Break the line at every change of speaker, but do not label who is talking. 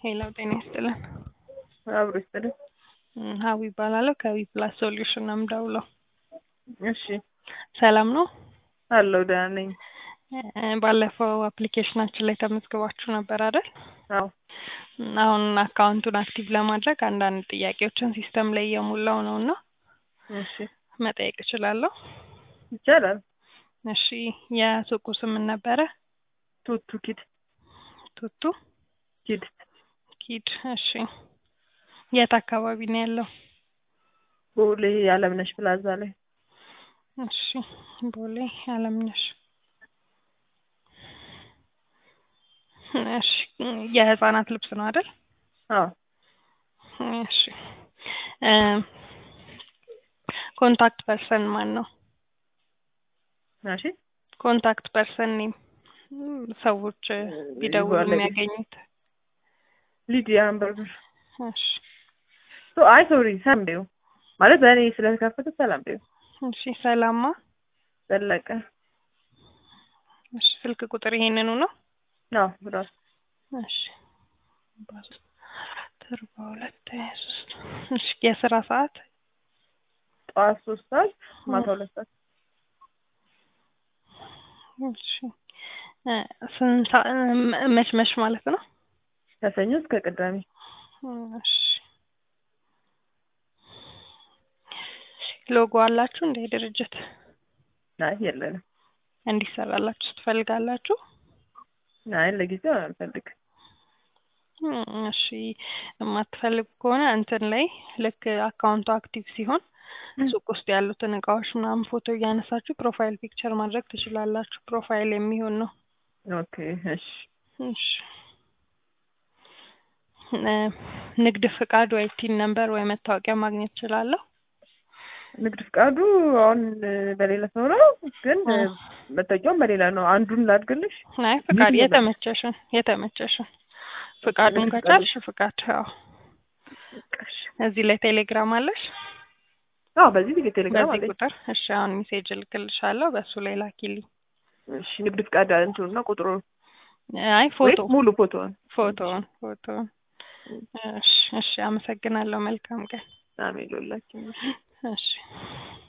ሄላው ጤና ይስጥልን።
አብሮ ይስጥልን።
እም፣ ሀዊ ይባላለሁ ከዊ ፕላስ ሶሉሽን ነው የምደውለው።
እሺ
ሰላም ነው?
አለው ደህና ነኝ።
እ፣ ባለፈው አፕሊኬሽናችን ላይ ተመዝግባችሁ ነበር አይደል?
አዎ
እም፣ አሁን አካውንቱን አክቲቭ ለማድረግ አንዳንድ ጥያቄዎችን ሲስተም ላይ እየሞላው ነው እና
እሺ
መጠየቅ እችላለሁ?
ይቻላል።
እሺ የሱቁ ስም ምን ነበረ?
ቱቱ ኪድ
ቱቱ
ኪድ
ኪድ። እሺ የት አካባቢ ነው ያለው?
ቦሌ የአለምነሽ ፕላዛ ላይ
እሺ ቦሌ አለምነሽ። እሺ የህፃናት ልብስ ነው አይደል?
አዎ
እሺ እ ኮንታክት ፐርሰን ማን ነው?
እሺ
ኮንታክት ፐርሰን ኔም ሰዎች ቢደውሉ
ባለቤት።
የሚያገኙት።
ሊዲያ አንበርብር
እሺ
ሶ አይ ሶሪ ሰላም በይው ማለት በእኔ ስለተከፈተ ሰላም በይው
እሺ ሰላማ።
ዘለቀ
እሺ ስልክ ቁጥር ይሄንኑ ነው?
አዎ ራሱ
እሺ አርባ ሁለት ሀያ ሶስት እሺ የስራ ሰዓት
ጠዋት ሶስት ሰዓት ማታ ሁለት ሰዓት
እሺ እ ስንት ሰዓ- እ መች መች ማለት ነው?
ከሰኞ እስከ ቅዳሜ
እሺ ሎጎ አላችሁ እንደ ድርጅት
አይ የለንም
እንዲሰራላችሁ ትፈልጋላችሁ?
አይ ለጊዜው አልፈልግም
እም፣ እሺ የማትፈልጉ ከሆነ እንትን ላይ ልክ አካውንቱ አክቲቭ ሲሆን ሱቅ ውስጥ ያሉትን እቃዎች ምናምን ፎቶ እያነሳችሁ ፕሮፋይል ፒክቸር ማድረግ ትችላላችሁ። ፕሮፋይል የሚሆን ነው።
ኦኬ እሺ
እሺ እ ንግድ ፍቃድ ወይ ቲን ነምበር ወይ መታወቂያ ማግኘት እችላለሁ?
ንግድ ፍቃዱ አሁን በሌላ ሰው ነው ግን
እ።
መታወቂያውም በሌላ ነው አንዱን ላድርግልሽ
አይ ፍቃድ
ይህ
የተመቸሽን የተመቸሽን ፍቃዱን
ንግድ ፍቃድ።
ከቻልሽ ፍቃድ። አዎ
እሺ
እዚህ ላይ ቴሌግራም አለሽ?
አዎ በዚህ ጊዜ ቴሌግራም
በዚህ
አለኝ
ቁጥር እሺ። አሁን ሜሴጅ እልክልሻለሁ በሱ ላይ ላኪልኝ።
እሺ ንግድ ፍቃድ እንትኑ እና ቁጥሩ
አይ
ወይ
ፎቶ
ሙሉ ፎቶውን
ፎቶውን ፎቶውን። እሺ እሺ፣ አመሰግናለሁ። መልካም ቀን።
አሜን ሎላችን
እሺ